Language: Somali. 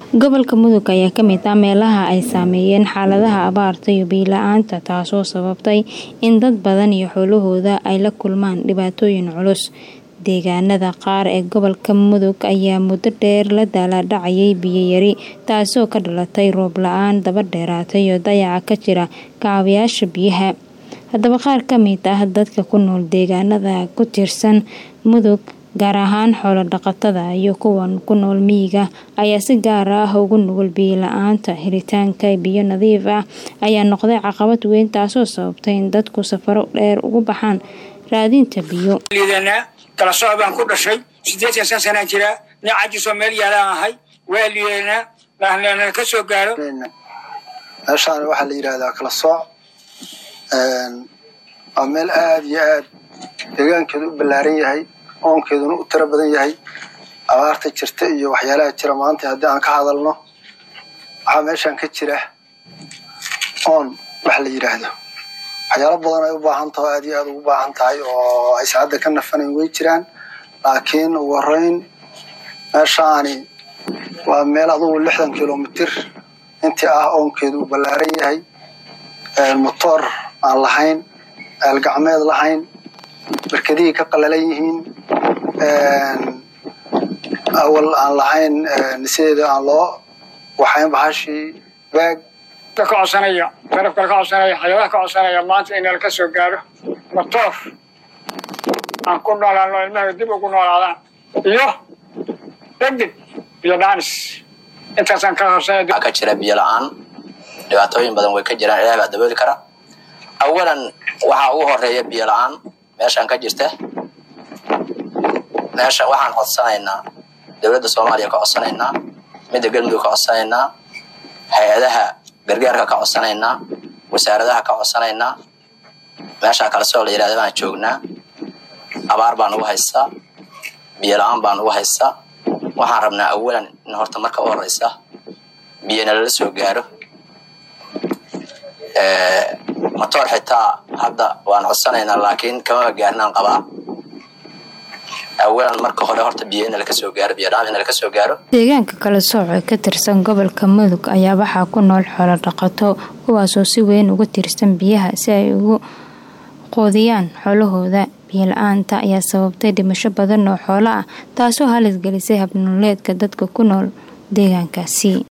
Gobolka Mudug ayaa ka mid ah meelaha ay saameeyeen xaaladaha abaarta iyo biyo la'aanta taasoo sababtay in dad badan iyo xoolahooda ay la kulmaan dhibaatooyin culus. Deegaanada qaar ee gobolka Mudug ayaa muddo dheer la daalaa dhacayay biyo yari taasoo ka dhalatay roob la'aan daba dheeraatay iyo dayaca ka jira kaabayaasha biyaha. Haddaba qaar ka mid ah dadka ku nool deegaanada ku tirsan Mudug gaar ahaan xoolo dhaqatada iyo kuwa ku nool miyiga ayaa si gaar ah ugu nugul biyo la'aanta. Helitaanka biyo nadiif ah ayaa noqday caqabad weyn taasoo sababtay in dadku safaro dheer ugu baxaan raadinta biyo. kala sooc baan ku dhashay sideetan san sanaan jiraa nin cajisoo meel yaalaan ahay waa liidanaa lahnana ka soo gaaro meeshaan waxaa la yidhaahdaa kala sooc waa meel aad iyo aad deegaankeedu u ballaaran yahay oonkeeduna u tiro badan yahay abaarta jirta iyo waxyaalaha jira maanta haddii aan ka hadalno waxaa meeshaan ka jira oon wax la yidhaahdo waxyaalo badan ay u baahan tahay aad iyo aad ugu baahan tahay oo aysan hadda ka nafanayn way jiraan laakiin ugu horeyn meeshaani waa meel adugu lixdan kilomitir intii ah oonkeedu uu ballaaran yahay motoor aan lahayn eelgacmeed lahayn barkadihii ka qalalan yihiin awal aan lahayn sideeda aan loo waxayn bahashii baag ka codsanaya garabka ka codsanaya xayawaha ka codsanaya maanta in la ka soo gaaro motoor aan ku noolaano ilmaha dib ugu noolaadaan iyo degdeg iyo dhaanis intaasaan ka horsanaya waxaa ka jira biyo la-aan dhibaatooyin badan way ka jiraan ilaah baa dabooli kara awalan waxaa ugu horeeya biyo la-aan meeshaan ka jirta meesha waxaan codsanaynaa dowladda soomaaliya ka codsanaynaa midda galmudug ka codsanaynaa hay-adaha gargaarka ka codsanaynaa wasaaradaha ka codsanaynaa meeshaa kale soo la yidhahda baan joognaa abaar baan ugu haystaa biyo la-aan baan ugu haystaa waxaan rabnaa awalan in horta marka u horeysa biyona lala soo gaaro motoor xitaa hadda waan codsanaynaa laakiin kamaba gaarnaan qabaa awalan marka hore horta biyo in laka soo gaaro biyo dhaan in laka soo gaaro deegaanka kala sooc ee ka tirsan gobolka mudug ayaa waxaa ku nool xoolo dhaqato kuwaasoo si weyn uga tirsan biyaha si ay ugu qoodiyaan xoolahooda biyo la-aanta ayaa sababtay dhimasho badan oo xoolo ah taasoo halis gelisay habnololeedka dadka ku nool deegaankaasi